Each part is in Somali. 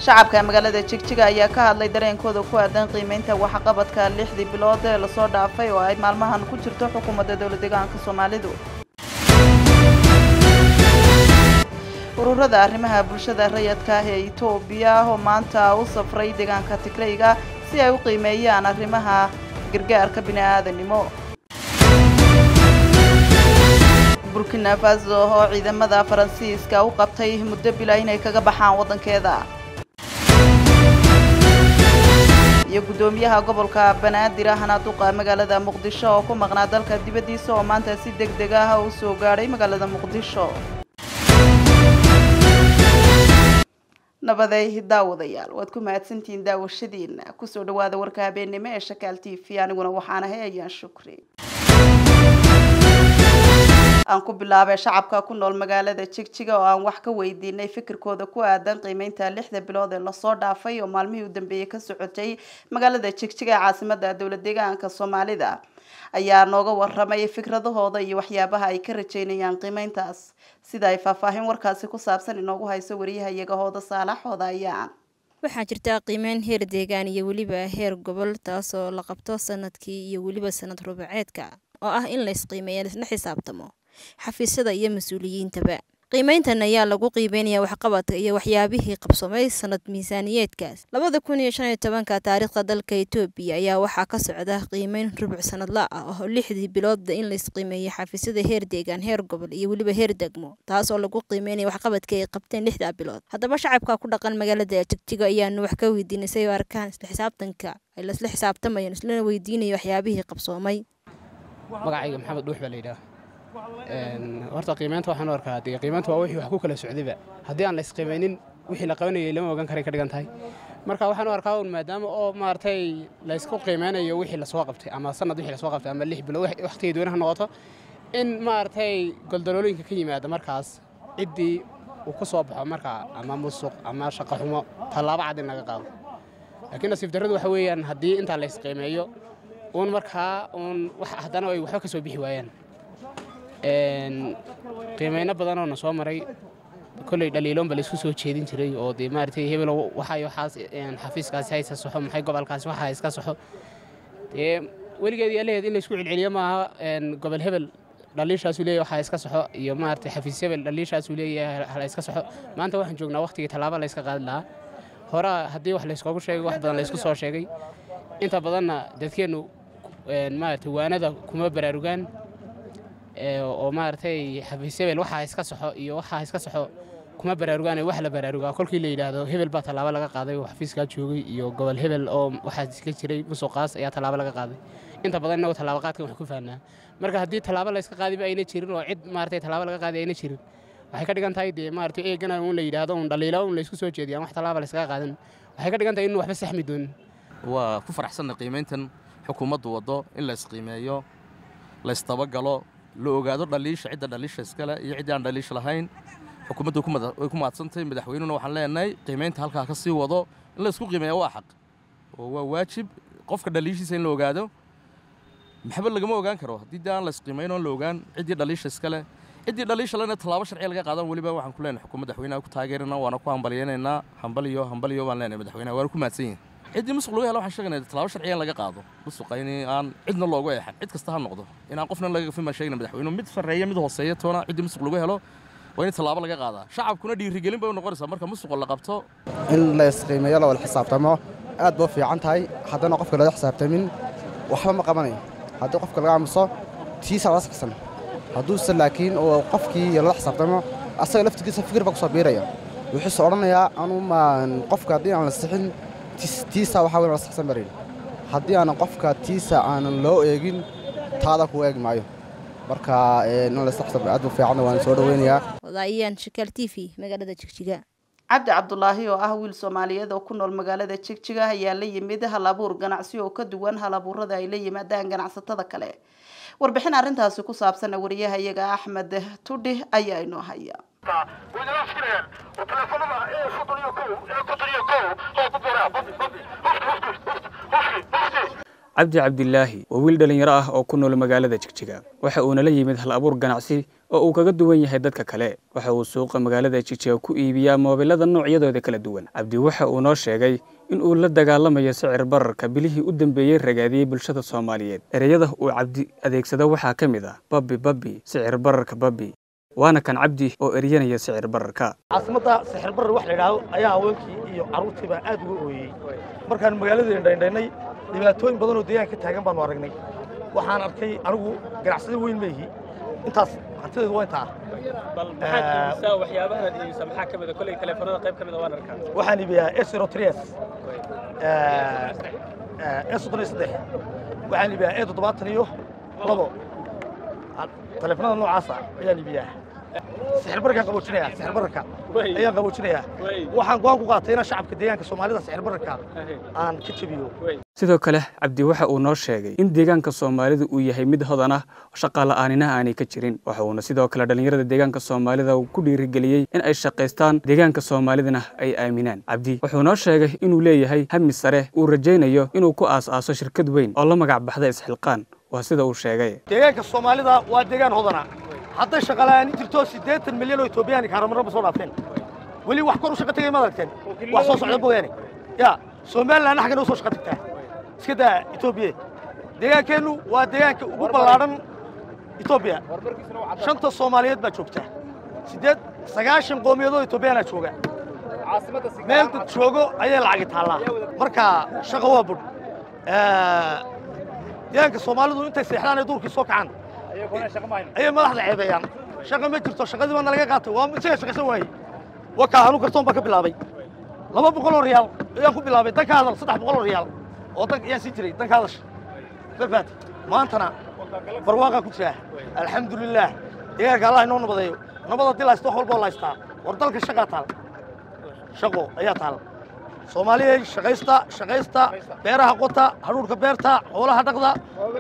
shacabka magaalada jigjiga ayaa ka hadlay dareenkooda ku aadan qiimeynta waxqabadka lixdii bilood ee lasoo dhaafay oo ay maalmahan ku jirto xukuumadda dowla deegaanka soomaalidu ururada arrimaha bulshada rayadka ah ee etoobiya oo maanta u safray deegaanka tigrayga si ay u qiimeeyaan arrimaha gargaarka bini-aadanimo burkina faso oo ciidamada faransiiska u qabtay muddo bila inay kaga baxaan waddankeeda iyo guddoomiyaha gobolka banaadir ahna duqa magaalada muqdisho oo ku maqnaa dalka dibaddiisa oo maanta si deg deg ah u soo gaadhay magaalada muqdisho nabaday daawadayaal waad ku mahadsantihiin daawashadiina kusoo dhawaada warka habeennimo ee shakaal t v aniguna waxaan ahay ayaan shukri aan ku bilaabay shacabka ku nool magaalada jigjiga oo aan wax ka weydiinay fikirkooda ku aadan qiimeynta lixda bilood ee lasoo dhaafay oo maalmihii u dambeeyey ka socotay magaalada jigjiga ee caasimada dowla deegaanka soomaalida ayaa nooga waramay fikradahooda iyo waxyaabaha ay ka rajeynayaan qiimeyntaas sida ay faahfaahin warkaasi ku saabsan inoogu hayso wariyahayaga hooda saalaxooda ayaan waxaa jirta qiimeyn heer deegaan iyo weliba heer gobol taasoo la qabto sanadkii iyo weliba sanad rubaceedka oo ah in la isqiimeeya laisla xisaabtamo xafiisyada iyo mas-uuliyiintaba qiimeyntan ayaa lagu qiimeynaya waxqabadka iyo waxyaabihii qabsamay sanad miisaaniyeedkaas labada kun iyo shan iyo tobanka taariikhda dalka etoobiya ayaa waxaa ka socda qiimeyn rubuc sanadla ah oo lixdii biloodba in laisqiimeeyay xafiisyada heer deegaan heer gobol iyo weliba heer degmo taas oo lagu qiimeynaya waxqabadka ay qabteen lixdaa bilood haddaba shacabka ku dhaqan magaalada jigjiga ayaanu wax ka weydiinay say u arkaan isla xisaabtanka ay lasla xisaabtamayaan islana weydiinaya waxyaabihii qabsoomay magacayga maxamed dhuux baa layidhaah horta qiimeynta waxaan u arkaa dee qiimeynta waa wixii wax ku kala socdayba haddii aan la isqiimeynin wixii la qabanayay lama ogan karay ka dhigan tahay marka waxaan u arkaa un maadaama oo maaragtay la isku qiimeynayo wixii lasoo qabtay ama sanad wixii lasoo qabtay ama lix bilood waqtigii doona ha noqoto in maaragtay goldalooyinka ka yimaada markaas ciddii uu ku soo baxo markaa ama musuq ama shaqo xumo tallaabo cad in laga qaado laakiin nasiib darradu waxa weeyaan haddii intaa la isqiimeeyo uun markaa uun haddana ay waxba ka soo bixi waayaan qiimeyno badanoo na soo maray kolley dhaliiloonba laysku soo jeedin jiray oo dee maaragtay hebelo waxay waxaas xafiiskaasi haysa soxo maxay gobolkaasi waxa iska soxo dee weligeed iyo allaheed in laysku celceliyo maaha gobol hebel dhaliishaasuu leeyahay waxaa iska soxo iyo maaragtay xafiis hebel dhaliishaasuu leeyahay hala iska soxo maanta waxaan joognaa waqtigii tallaabo layska qaadi lahaa hore haddii wax layskoogu sheegay wax badan laysku soo sheegay inta badanna dadkeennu maaragtay waanada kuma baraarugaan oo maaragtay xafiis hebel waxaa iska soxo iyo waxaa iska soxo kuma baraarugaan wax la baraarugaa kolkii la yidhaahdo hebel baa tallaabo laga qaaday oo xafiiskaa joogay iyo gobol hebel oo waxaa iska jiray musuqaas ayaa tallaabo laga qaaday inta badan innagoo tallaabo qaadkan wax ku fahnaa marka haddii tallaabo layska qaadiba ayna jirin oo cid maaragtay tallaabo laga qaaday ayna jirin waxay ka dhigan tahay dee maaragtay eegana un la yidhaahdo un dhaliilo un laysku soo jeediyaan wax tallaaba layskaga qaadan waxay ka dhigan tahay inuu waxba saxmi doonin waa ku faraxsanna qiimayntan xukuumaddu waddo in la isqiimeeyo la ystabagalo la ogaado dhaliisha cidda dhaliisha iskale iyo ciddii aan dhaliisha lahayn xukuumaddu way ku mahadsantahay madaxweynuna waxaan leenahay qiimaynta halkaa ka sii wado in la isku qiimeeya waa xaq oo waa waajib qofka dhaliishiisa in la ogaado maxba lagama ogaan karo haddii dee aan la isqiimayn oon la ogaan ciddii dhaliisha iskale ciddii dhaliisha lena tallaabo sharciya laga qaadan weliba waxaan ku leenahay xukuumadda madaxweynaha ku taageerana waana ku hambalyaynaynaa hambaliyo hambaliyo baan leenahay madaxweynaha waana ku mahadsan yihin ciddii musuq lagu helo waxaan sheegaynaa tallaabo sharciya in laga qaado musuqa in aan cidna loogu eexan cid kasta ha noqdo inaan qofna laga gafin baan sheegna madaxweynuhu mid sarreeya mid hooseeya toona ciddii musuq lagu helo waa in tallaabo laga qaadaa shacabkuna dhiirigelin bay u noqonaysaa marka musuqa la qabto in la isqiimeeyo la wada xisaabtamo aad ba u fiican tahay haddana qofka lala xisaabtamin waxba ma qabanayo haddii qofka laga aamuso tiisa la saxsan hadduuse laakiin oo qofkii lala xisaabtamo asaga laftigiisa fikir baa kusoo biiraya wuxuuse odhanayaa anu maan qofka haddii aan la sixin tiisa waxaa weyn la saxsan barin haddii aanan qofka tiisa aanan loo eegin taada ku eegi maayo marka in la saxsan aad bu fiican waan soo dhaweynayaa wadaayaan shakaal t v magaalada jigjiga cabdi cabdulaahi oo ah wiil soomaaliyeed oo ku nool magaalada jigjiga ayaa la yimid hal abuur ganacsi oo ka duwan hal abuurada ay la yimaadaan ganacsatada kale warbixin arrintaasi ku saabsan wariyahayaga axmed tudhi ayaa inoo haya cabdi cabdilaahi waa wiil dhallinyaro ah oo ku nool magaalada jigjiga waxa uuna la yimid hal abuur ganacsi oo uu kaga duwan yahay dadka kale waxa uu suuqa magaalada jigjiga ku iibiyaa moobilada noocyadooda kala duwan cabdi waxa uu noo sheegay in uu la dagaalamayo sicir bararka bilihii u dambeeyey ragaadiyey bulshada soomaaliyeed ereyada uu cabdi adeegsado waxaa ka mid ah babbi babbi sicir bararka babbi waana kan cabdi oo eryanaya sicir bararka caasimadda sixir barar wax la yidhaahdo ayaa haweenkii iyo carruurtiiba aad uga ooyey markaan magaalada indhaindhaynay dhibaatooyin badan oo deegaanka ka taagan baanu aragnay waxaan arkay anigu ganacsada weyn ma ihi intaas hantideedu waa intaa waxaan iibiyaa erotrias e soddon iyo saddex waxaan iibiyaa e toddobaatan iyo labo taleefanada noocaasa ayaan iibiyaa sixir bararkaan qaboojinayaa sixir bararka ayaan qaboojinayaa waxaan go-aan ku qaatay inaan shacabka deegaanka soomaalida sixir bararka aan ka jebiyo sidoo kale cabdi waxa uu noo sheegay in deegaanka soomaalida uu yahay mid hodan ah shaqaala'aanina aanay ka jirin waxa uuna sidoo kale dhallinyarada deegaanka soomaalida uu ku dhiirigeliyey in ay shaqaystaan deegaanka soomaalidana ay aaminaan cabdi wuxuu noo sheegay inuu leeyahay hami sare uu rajaynayo inuu ku aas-aaso shirkad weyn oo la magac baxda isxilqaan waa sida uu sheegay deegaanka soomaalida waa deegaan hodana hadday shaqala'aani jirto siddeetan milyan oo etoobiyaani kaaramarraba soo dhaafeen weli wax kor u shaqa tegay ma aragteen wax soo socda mooyaane ya somalilandna xaggana u soo shaqa tagtaa iska daa etoobiya deegaankeennu waa deegaanka ugu ballaadhan etoobiya shanta soomaaliyeed baa joogta siddeed sagaashan qoomiyadood etoobiyaanaa jooga meel dad joogo ayay lacagi taallaa marka shaqa waa budh deegaanka soomaalidu intay seexdaan ee duurkii soo kacaan ayay madaxda ceebeeyaan shaqa ma jirto shaqadii baa nalaga qaatay waa isaga shaqaysan waayey wakaa anu kartoon baan ka bilaabay laba boqol oo riyaal ayaan ku bilaabay danka hadal saddex boqol oo riyaal oo dan ayaan sii jiray danka hadasha mafaat maantana barwaaqaa ku jira alxamdulilaah deegaanka allah inoo nabadeeyo nabad haddii la haysto wax walba oo la haystaa war dalka shaqaa taal shaqo ayaa taal soomaaliyay shaqaysta shaqaysta beeraha qota hadhuudhka beerta xoolaha dhaqda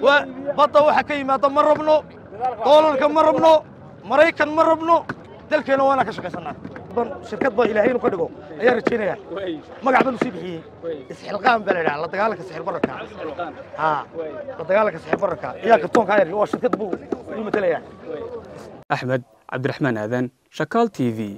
badda waxa ka yimaada ma rabno doolarka ma rabno maraykan ma rabno dalkeena waa inaan ka shaqaysannaa shirkad ba ilaahay inu ka dhigo ayaan rajaynayaa magac banu sii bixiyey isxilqaan baa la yidhaha la dagaalanka sixir bararka haa la dagaalanka sixir bararka ayaa kartoonka ayar waa shirkad buu ii matelayaa axmed cabdiraxmaan aadan shakaal t v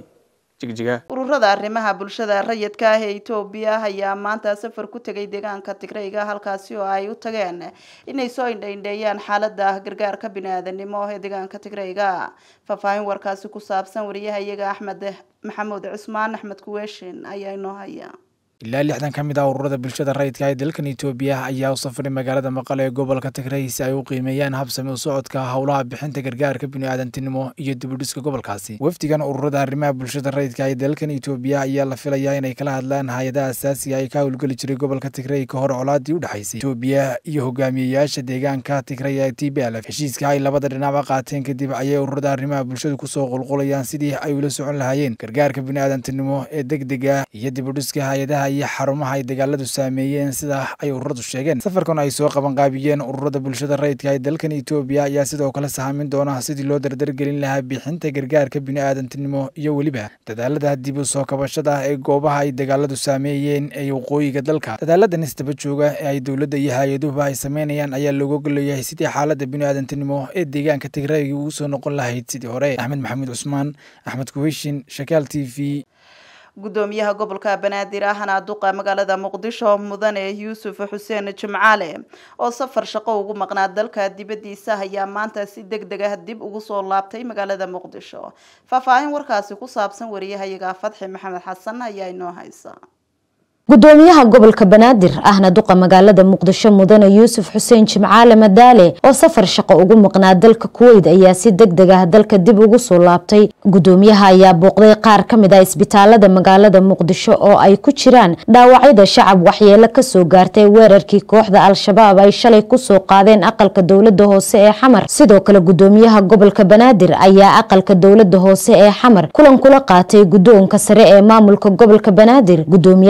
ururada arrimaha bulshada rayidka ah ee etoobiya ayaa maanta safar ku tegay deegaanka tigrayga halkaasi oo ay u tageen inay soo indhaindheeyaan xaalada gargaarka bini-aadanimo ee deegaanka tigrayga faahfaahin warkaasi ku saabsan wariyaha iyaga axmed maxamuud cusmaan axmed kuweeshin ayaa inoo haya ilaa lixdan ka mid ah ururada bulshada rayidka ee dalkan itoobiya ayaa u safray magaalada maqale ee gobolka tigray si ay u qiimeeyaan habsami u socodka howlaha bixinta gargaarka biniaadantinimo iyo dibudhiska gobolkaasi wafdigan ururada arrimaha bulshada rayidka ee dalkan itoobiya ayaa la filayaa inay kala hadlaan hay-adaha asaasiga ay ka howlgeli jiray gobolka tigray ka hor colaadii u dhexaysay itoobiya iyo hogaamiyeyaasha deegaanka tigray ee t b l f heshiiska ay labada dhinacba qaateen kadib ayay ururada arrimaha bulshadu kusoo qulqulayaan sidii ay ula socon lahaayeen gargaarka biniaadantinimo ee degdega iyo dibudhiska hay-adaha iyo xarumaha ay dagaaladu saameeyeen sida ay ururadu sheegeen safarkan ay soo qabanqaabiyeen ururada bulshada rayidka ee dalkan itoobiya ayaa sidoo kale sahaamin doona sidii loo dardargelin lahaa bixinta gargaarka biniaadantinimo iyo weliba dadaalada dib u soo kabashada ee goobaha ay dagaaladu saameeyeen ee waqooyiga dalka dadaaladan isdaba jooga ee ay dowladda iyo hay-aduhuba ay sameynayaan ayaa looga golayahay sidii xaalada biniaadantinimo ee deegaanka tigrayga ugu soo noqon lahayd sidii hore axmed maxamuud cusmaan axmed kuweyshin shakaal t v gudoomiyaha gobolka banaadir ahna duqa magaalada muqdisho mudane yuusuf xuseen jimcaale oo safar shaqo ugu maqnaa dalka dibadiisa ayaa maanta si deg deg ah dib ugu soo laabtay magaalada muqdisho faahfaahin warkaasi ku saabsan wariyahayaga fadxi maxamed xasan ayaa inoo haysa gudoomiyaha gobolka banaadir ahna duqa magaalada muqdisho mudane yuusuf xuseen jimcaale madaale oo safar shaqo ugu maqnaa dalka kuweyd ayaa si deg deg ah dalka dib ugu soo laabtay gudoomiyaha ayaa booqday qaar ka mid ah isbitaalada magaalada muqdisho oo ay ku jiraan dhaawacyada shacab waxyeelo kasoo gaartay weerarkii kooxda al-shabaab ay shalay kusoo qaadeen aqalka dowlada hoose ee xamar sidoo kale gudoomiyaha gobolka banaadir ayaa aqalka dowlada hoose ee xamar kulan kula qaatay gudoonka sare ee maamulka gobolka banaadir gudoomiyaasha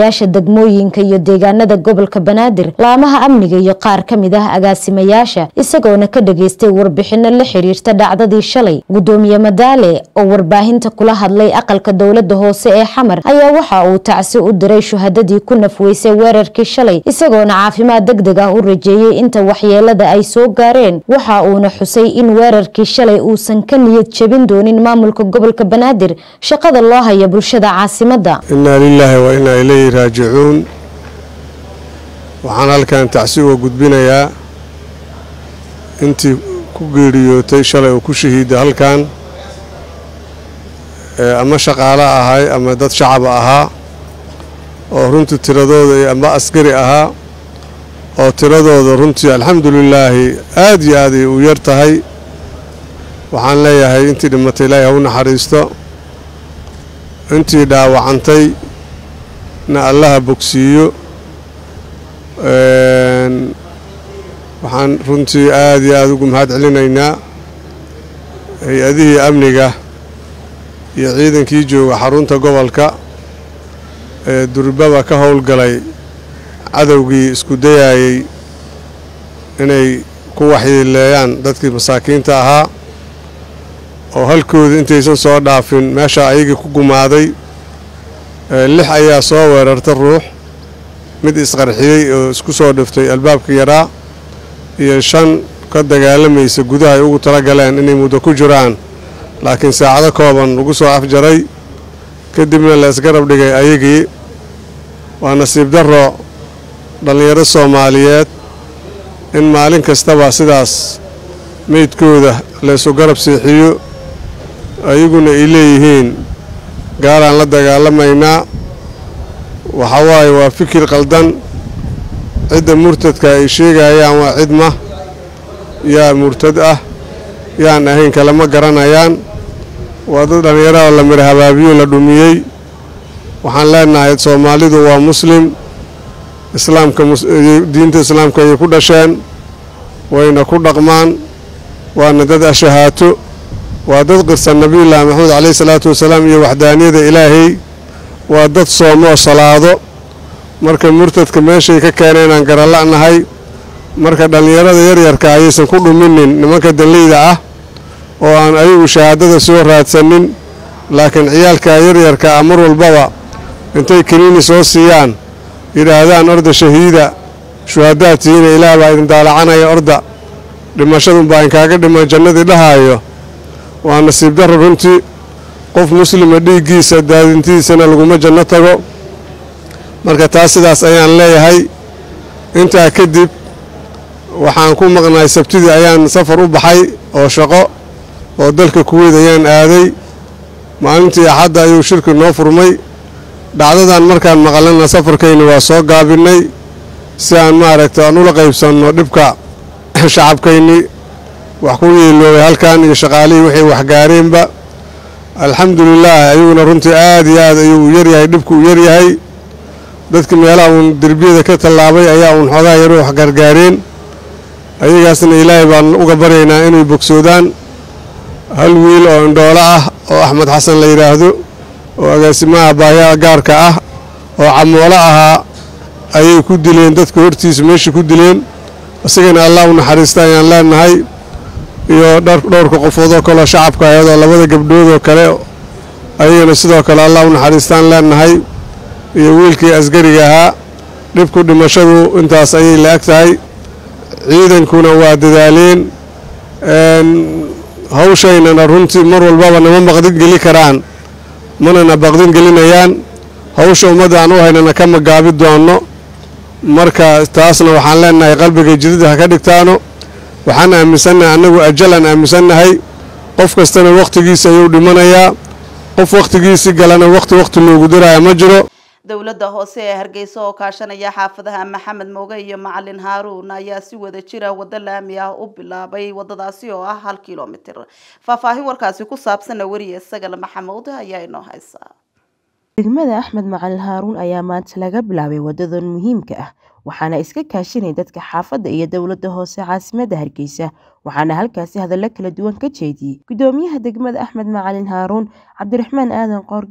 degmooyinka iyo deegaanada gobolka banaadir laamaha amniga iyo qaar ka mid ah agaasimayaasha isagoona ka dhageystay warbixino la xiriirta dhacdadii shalay gudoomiye madaale oo warbaahinta kula hadlay aqalka dowlada hoose ee xamar ayaa waxa uu tacsi u diray shuhadadii ku nafweysay weerarkii shalay isagoona caafimaad deg deg ah u rajeeyey inta waxyeelada ay soo gaareen waxa uuna xusay in weerarkii shalay uusan ka niyad jebin doonin maamulka gobolka banaadir shaqada loo haya bulshada caasimada innaa lilaahi wa innaa ilayhi raajicuun waxaan halkan tacsi uga gudbinayaa intii ku geeriyootay shalay oo ku shahiida halkan ama shaqaale ahay ama dad shacaba ahaa oo runtii tiradooda ama askari ahaa oo tiradooda runtii alxamdulilaahi aad iyo aad ay u yar tahay waxaan leeyahay intii dhimatay ilaahay ha u naxariisto intii dhaawacantay na allaha bogsiiyo waxaan runtii aad iyo aad ugu mahad celinaynaa hay-adihii amniga iyo ciidankii jooga xarunta gobolka ee durbaba ka howlgalay cadowgii isku dayaayey inay ku waxyeeleeyaan dadkii masaakiinta ahaa oo halkooda intaysan soo dhaafin meesha ayagii ku gumaaday lix ayaa soo weerarta ruux mid isqarxiyey oo isku soo dhiftay albaabka yaraa iyo shan ka dagaalamaysa gudaha ay ugu tala galeen inay muddo ku jiraan laakiin saacado kooban lagu soo afjaray kadibna la isgarab dhigay ayagii waa nasiib darro dhallinyaro soomaaliyeed in maalin kastaba sidaas meydkooda laysu garab seexiyo ayaguna ay leeyihiin gaalaan la dagaalamaynaa waxaa waaye waa fikir qaldan cidda murtadka ay sheegayaan waa cidma yaa murtad ah yaan ahayn kalema garanayaan waa dad dhallinyarada la midha habaabiyo la dhumiyey waxaan leenahay soomaalidu waa muslim islaamka diinta islaamka ayay ku dhasheen wayna ku dhaqmaan waana dad ashahaato waa dad qirsan nabiyullaahi maxamed caleyhi salaatu wasalaam iyo waxdaaniyada ilaahay waa dad soomoo salaado marka murtadka meeshay ka keeneen aan garala'nahay marka dhallinyarada yaryarka ayaysan ku dhuminin nimanka dalleyda ah oo aan ayagu shahaadada soo raadsanin laakiin ciyaalka yaryarka ah mar walbaba intay kiniini soo siiyaan yidhaahdaan orda shahiida shuhadaad tihiina ilaah baa idin daalacanaya orda dhimashadunbaa inkaaga dhiman jannadii dhahaayo waa nasiib darro runtii qof muslima dhiiggiisa daadintiisana laguma janno tago marka taas sidaas ayaan leeyahay intaa kadib waxaan ku maqnaay sabtidii ayaan safar u baxay oo shaqo oo dalka kuweyd ayaan aaday maalintii axadda ayuu shirki noo furmay dhacdadan markaan maqalana safarkayni waa soo gaabinnay si aan maaragta aan ula qaybsanno dhibka shacabkayni wax ku yeeloobay halkan iyo shaqaalihii wixii waxgaareenba alxamdulilaah ayaguna runtii aad iyo aad ayuu u yaryahay dhibku u yaryahay dadkii meelaha uun derbiyada ka tallaabay ayaa uun xoogaa yaru wax gargaareen ayagaasna ilaahay baan uga baryaynaa inay bogsoodaan hal wiil oo indhoolo ah oo axmed xasan la yidhaahdo oo agaasimaha baayaa gaarka ah oo camoolo ahaa ayay ku dileen dadka hortiisa meesha ku dileen isagana allah u naxariista ayaan leenahay iyo dhowrka qofoodoo kaleo shacabka ayadoo labada gabdhoodoo kale ayagana sidoo kale allah u naxariistaan leenahay iyo wiilkii asgariga ahaa dhibku dhimashadu intaas ayay la eg tahay ciidankuna waa dadaaleen hawshaynana runtii mar walbaba nama maqdin geli karaan manana baqdin gelinayaan hawsha ummadda aan u haynana kama gaabi doonno marka taasna waxaan leenahay qalbiga jidida ha ka dhigtaano waxaan aaminsannahay annagu ajalaan aaminsannahay qof kastana wakhtigiisa ayuu dhimanayaa qof wakhtigiisii galana wakhti wakhti loogu diraya ma jiro dowladda hoose ee hargeysa oo kaashanaya xaafadaha maxamed mooge iyo macalin haaruun ayaa si wada jira waddo laami ah u bilaabay wadadaasi oo ah hal kilomitir faahfaahin warkaasi ku saabsana weriye sagale maxamuud ayaa inoo haysaa degmada axmed macalin haaruun ayaa maanta laga bilaabay wadadan muhiimka ah waxaana iska kaashanay dadka xaafadda iyo dowladda hoose caasimadda hargeysa waxaana halkaasi hadallo kala duwan ka jeediyey gudoomiyaha degmada axmed macalin haaruun cabdiraxmaan aadan qoorgaab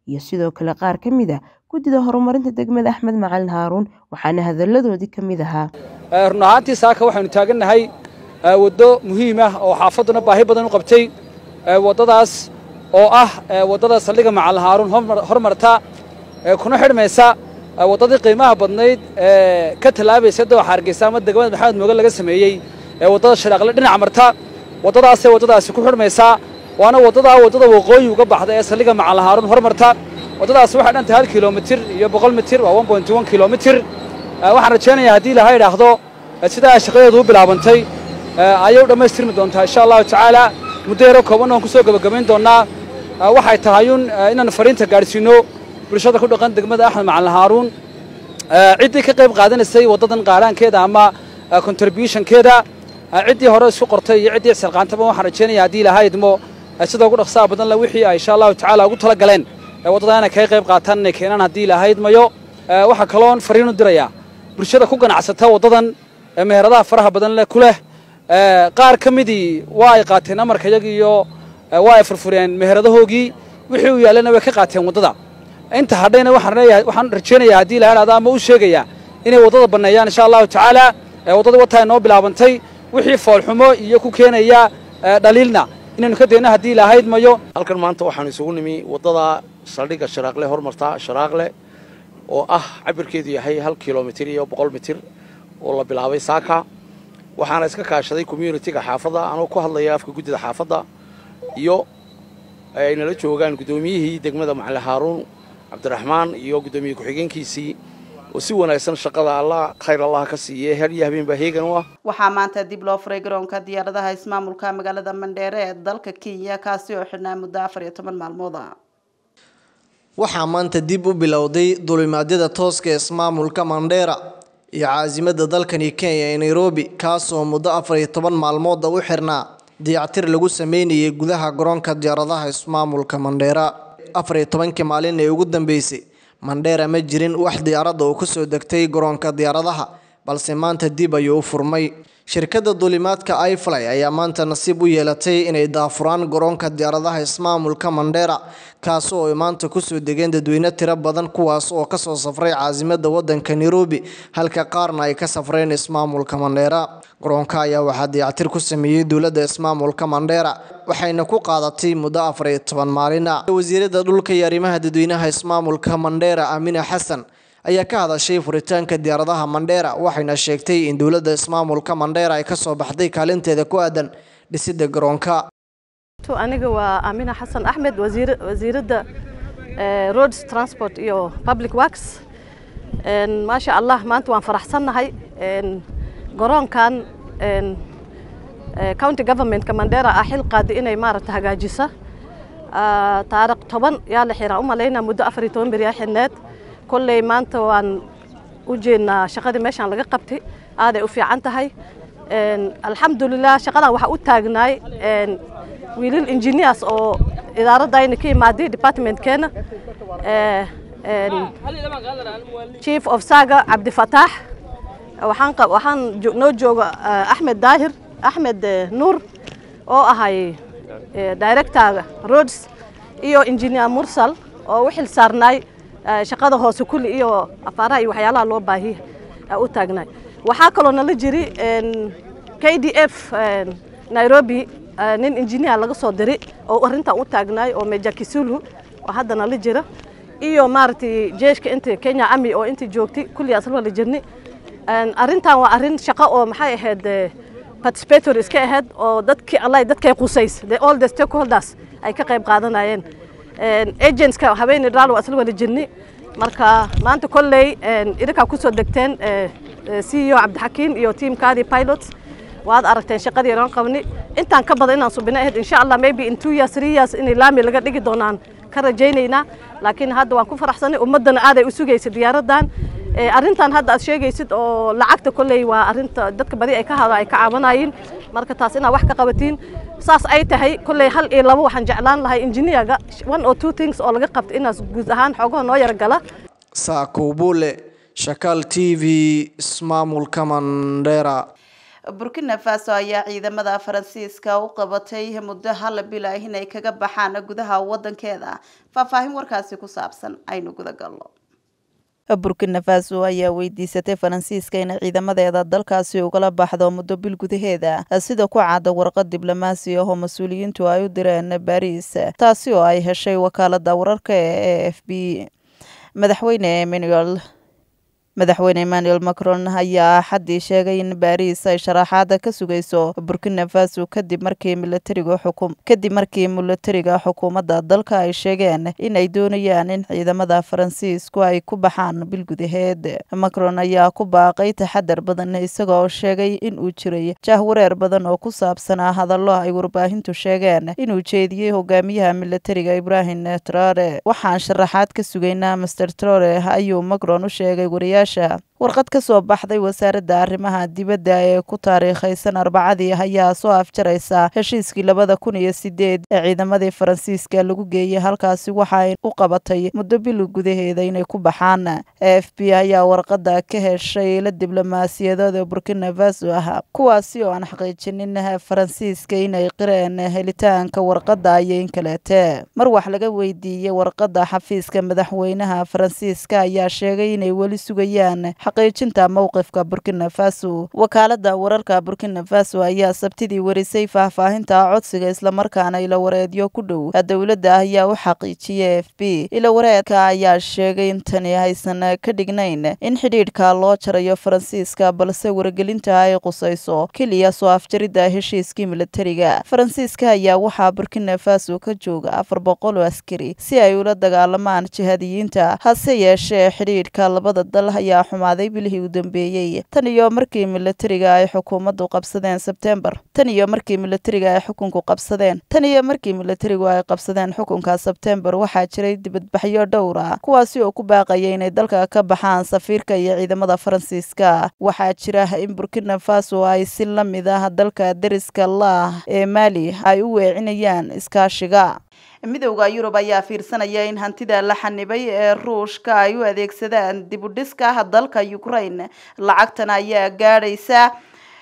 iyo sidoo kale qaar ka mid ah guddida horumarinta degmada axmed macalin haaruun waxaana hadalladoodii ka mid ahaa run ahaantii saaka waxaynu taagannahay waddo muhiim ah oo xaafadduna baahi badan u qabtay waddadaas oo ah waddada saldhigga macalin haaruun hormarta kuna xidhmaysa waddadii qiimaha badnayd ee ka tallaabaysa dooxa hargeysa ama degmada maxamed mooge laga sameeyey ee waddada sharaaqle dhinac marta waddadaasee waddadaasi ku xidhmaysaa waana waddadaa waddada waqooyi uga baxda ee saldhigga macalin haaruun hormarta waddadaasi waxay dhantahay hal kilomitir iyo boqol mitir waa one point one kilomitir waxaan rajaynayaa haddii laha idhaahdo sidaa shaqadeedu u bilaabantay ayay u dhammaystirmi doontaa insha allahu tacaala muddo yaro kooban oon ku soo gebagabayn doonnaa waxay tahayun inaan fariinta gaadhsiino bulshada ku dhaqan degmada axmed macalin haaruun ciddii ka qayb qaadanaysay waddadan qaaraankeeda ama contributionkeeda ciddii hore isku qortay iyo ciddii isxilqaantaba waxaan rajaynaya haddii ilaha idmo sida ugu dhaqsaha badan le wixii ay insha allahu tacaala ugu tala galeen waddadaa inay kaga qayb qaataan inay keenaan haddii ilaha idmayo waxaa kaloon fariin u dirayaa bulshada ku ganacsata waddadan meheradaha faraha badan leh ku leh qaar ka midii waa ay qaateen amarka iyagi iyo waa ay furfureen meheradahoogii wixii u yaallana way ka qaateen waddada inta hadhayna waxaan leeyahay waxaan rajaynayaa haddii la idhahdo ama u sheegayaa inay waddada banneeyaan insha allahu tacaala waddadii wataa inoo bilaabantay wixii foolxumo iyo ku keenaya dhaliilna inaynu ka dayno haddii ilaahayd mayo halkan maanta waxaanu isugu nimi waddada saldhigga sharaaqle hormarta sharaaqle oo ah cabirkeedu yahay hal kilomitir iyo boqol mitir oo la bilaabay saaka waxaana iska kaashaday communitiga xaafadda anoo ku hadlaya afka guddida xaafadda iyo ay nala joogaan guddoomiyihii degmada macali haaruun cabdiraxmaan iyo guddoomiye ku-xigeenkiisii oo si wanaagsan shaqada allah khayr allah ka siiye her iyo habeenbaa heegan u ah waxaa maanta dib loo furay garoonka diyaaradaha ismaamulka magaalada mandheere ee dalka kenya kaasi oo xidhnaa muddo afar iyo toban maalmood ah waxaa maanta dib u bilowday dulimaadyada tooska ismaamulka mandheera iyo caasimada dalkani kenya ee nairobi kaasoo muddo afar iyo toban maalmooda u xirnaa dayactir lagu sameynayay gudaha garoonka diyaaradaha ismaamulka mandheera afar iyo tobankii maalin ee ugu dambeysay mandheera ma jirin wax diyaaradda uu kusoo degtay garoonka diyaaradaha balse maanta dib ayuu u furmay shirkadda duulimaadka ifly ayaa maanta nasiib u yeelatay inay daafuraan garoonka diyaaradaha ismaamulka mandheera kaasoo ay maanta kusoo degeen dadweyne tiro badan kuwaas oo kasoo safray caasimada wadanka nairobi halka qaarna ay ka safreen ismaamulka mandheera garoonka ayaa waxaa dayactir ku sameeyey dowladda ismaamulka mandheera waxayna ku qaadatay muddo afar iyo toban maalin ah wasiirada dhulka iyo arrimaha dadweynaha ismaamulka mandheera amina xasan ayaa ka hadashay furitaanka diyaaradaha mandheera waxayna sheegtay in dowladda ismaamulka mandheera ay kasoo baxday kaalinteeda ku aadan dhisidda garoonka aniga waa amina xasan axmed wasiiradda roads transport iyo public works maasha allah maanta waan faraxsannahay garoonkan county governmentka mandheera ah xil qaadi inay maaragta hagaajisa taariikh toban yaa la xiraa u malaynaa muddo afar iyo toban beriyaa xidhneed kolley maanta waan u jeednaa shaqadii meeshaan laga qabtay aaday u fiican tahay alxamdulilah shaqadan waxaa u taagnaay wiilal engineers oo idaaradayna ka imaaday departmentkeena chief of saga cabdifataax waxaan waxaan noo jooga axmed daahir axmed nuur oo ahay directorga roads iyo engineer mursal oo u xil saarnaay shaqada hoose kulli iyo afaaraha iyo waxyaalaha loo baahiya u taagnaay waxaa kaloo nala jiri k d f nairobi nin engineer laga soo diray oo arrintan u taagnaay oo meja kisulu oo hadda nala jira iyo maaragtay jeeshka inta kenya ami oo inta joogtay kulli asla wala jirni arrintan waa arrin shaqo oo maxay ahayd participator iska ahayd oo dadkii allah dadkay qusays the all the stakeholders ay ka qayb qaadanayeen agentska haweeney dhaal waa isla wada jirni marka maanta kolley idinkaa kusoo degteen c e o cabdixakiin iyo teamkaadii pilots waad aragteen shaqadii inaan qabni intaan ka badan inaan subina ahayd insha allah maybe in two years three years inay laami laga dhigi doonaan ka rajaynaynaa laakiin hadda waan ku faraxsanay ummaddana aaday u sugaysa diyaaradan arrintan hadda aad sheegaysid oo lacagta kolley waa arrinta dadka badi ay ka hada ay ka caawanayiin marka taas inaad wax ka qabatiin saas ay tahay kolley hal iyo labo waxaan jeclaan lahay engineerga one or two things oo laga qabta inaas guud ahaan xoogaha noo yaragala saakowbule shakaal t v ismaamulka mandheera burkina faso ayaa ciidamada faransiiska u qabatay muddo hal bil ah inay kaga baxaan gudaha wadankeeda faahfaahin warkaasi ku saabsan aynu guda galno burkina faso ayaa weydiisatay faransiiska inay ciidamadeeda dalkaasi ugala baxdo muddo bil gudaheeda sida ku cadda warqad diblomaasi ah oo mas-uuliyiintu ay u direen baris taasi oo ay heshay wakaalada wararka ee a f b madaxweyne emmanuel madaxweyne emmanuel macron ayaa axaddii sheegay in baris ay sharaxaada ka sugayso burkina faso kadib markii milatariga xukum kadib markii milatariga xukuumadda dalka ay sheegeen in ay doonayaan in ciidamada faransiisku ay ku baxaan bil gudaheed macron ayaa ku baaqay taxadar badan isagoo sheegay in uu jiray jahwareer badan oo ku saabsanaa hadallo ay warbaahintu sheegeen inuu jeediyey hogaamiyaha milatariga ibrahim traore waxaan sharaxaad ka sugaynaa master traore ayuu macron u sheegay wariyaasha warqad ka soo baxday wasaaradda arrimaha dibadda ee ku taariikhaysan arbacadii ayaa soo afjaraysa heshiiskii labada kun iyo sideed ee ciidamadii faransiiska lagu geeyey halkaasi waxay u qabatay muddo bil gudaheeda inay ku baxaan a f b ayaa warqada ka heshay la diblomaasiyadooda burkina faso ah kuwaasi oo aan xaqiijinin faransiiska inay qireen helitaanka warqada iyo in kaleete mar wax laga weydiiyey warqada xafiiska madaxweynaha faransiiska ayaa sheegay inay weli sugayaan xaqiijinta mowqifka burkina faso wakaalada wararka burkina faso ayaa sabtidii warisay faahfaahinta codsiga islamarkaana ilawareedyo ku dhow dowladda ayaa u xaqiijiyay f b ilawareedka ayaa sheegay in tani aysan ka dhignayn in xidhiidhka loo jarayo faransiiska balse wargelinta ay qusayso keliya soo afjaridda heshiiskii milatariga faransiiska ayaa waxaa burkina faso ka jooga afar boqol oo askari si ay ula dagaalamaan jihadiyiinta hase yeeshee xidhiidhka labada dal ayaa xumaaday bilihii u dambeeyey tan iyo markii milatariga ay xukuumaddu qabsadeen sebtembar tan iyo markii milatariga ay xukunku qabsadeen tan iyo markii milatarigu ay qabsadeen xukunka sebtembar waxaa jiray dibadbaxyo dhowr ah kuwaasi oo ku baaqaya inay dalka ka baxaan safiirka iyo ciidamada faransiiska waxaa jira in burkina faso ay si la mid ah dalka deriska laah ee maali ay u weecinayaan iskaashiga midowda yurub ayaa fiirsanaya in hantida la xanibay ee ruushka ay u adeegsadaan dib u dhiska dalka ukraine lacagtan ayaa gaadhaysa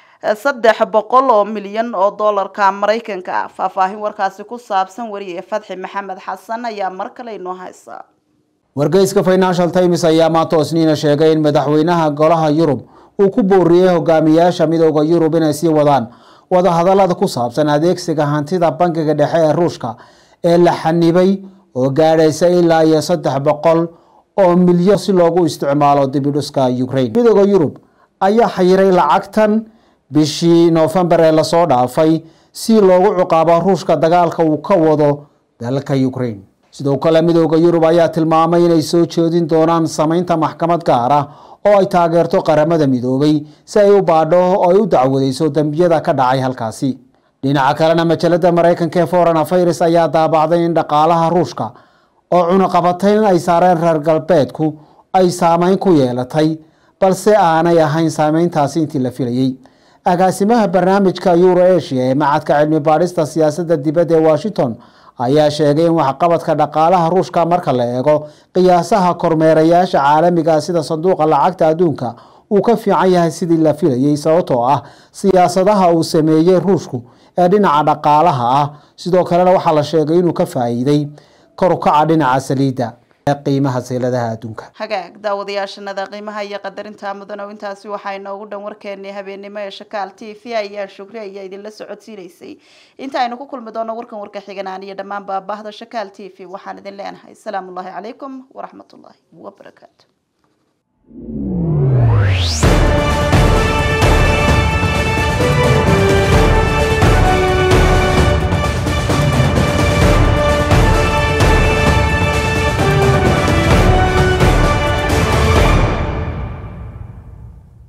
saddex boqol oo milyan oo doolarka maraykanka ah faahfaahin warkaasi ku saabsan wariye fadxi maxamed xasan ayaa mar kale inoo haysa wargeyska financial times ayaa maanta isniina sheegay in madaxweynaha golaha yurub uu ku booriyey hogaamiyaasha midowda yurub inay sii wadaan wadahadalada ku saabsan adeegsiga hantida bangiga dhexe ee ruushka ee la xanibay oo gaadhaysa ilaa iyo saddex boqol oo milyan si loogu isticmaalo dibidhuska ukraine midooda yurub ayaa xayiray lacagtan bishii noofembar ee lasoo dhaafay si loogu ciqaabo ruushka dagaalka uu ka wado dalka ukraine sidoo kale midooda yurub ayaa tilmaamay inay soo jeedin doonaan samaynta maxkamad gaar ah oo ay taageerto qaramada midoobay si ay u baadho oo ay u dacwadeyso dembiyada ka dhacay halkaasi dhinaca kalena majalada maraykanka ee foreign affairs ayaa daabacday in dhaqaalaha ruushka oo cunaqabatayn ay saareen reer galbeedku ay saameyn ku yeelatay balse aanay ahayn saameyntaasi intii la filayey agaasimaha barnaamijka euro asia ee macadka cilmi baadhista siyaasadda dibadda ee washington ayaa sheegay in waxqabadka dhaqaalaha ruushka marka la eego qiyaasaha kormeerayaasha caalamiga sida sanduuqa lacagta adduunka uu ka fiican yahay sidii la filayey sababtoo ah siyaasadaha uu sameeyey ruushku ee dhinaca dhaqaalaha ah sidoo kalena waxaa la sheegay inuu ka faa'iiday kor u kaca dhinaca saliidda ee qiimaha seeladaha adduunka hagaag daawadayaashanada qiimaha iyo qadarinta mudan oo intaasi waxaa inoogu dhan warkeenii habeennimo ee shakaal t v ayaa shukri ayaa idinla socodsiinaysay inta aynu ku kulmi doono warkan warka xiganaan iyo dhammaan baabahda shakaal t v waxaan idin leenahay asalaamu ullaahi calaykum waraxmatullaahi wabarakaatu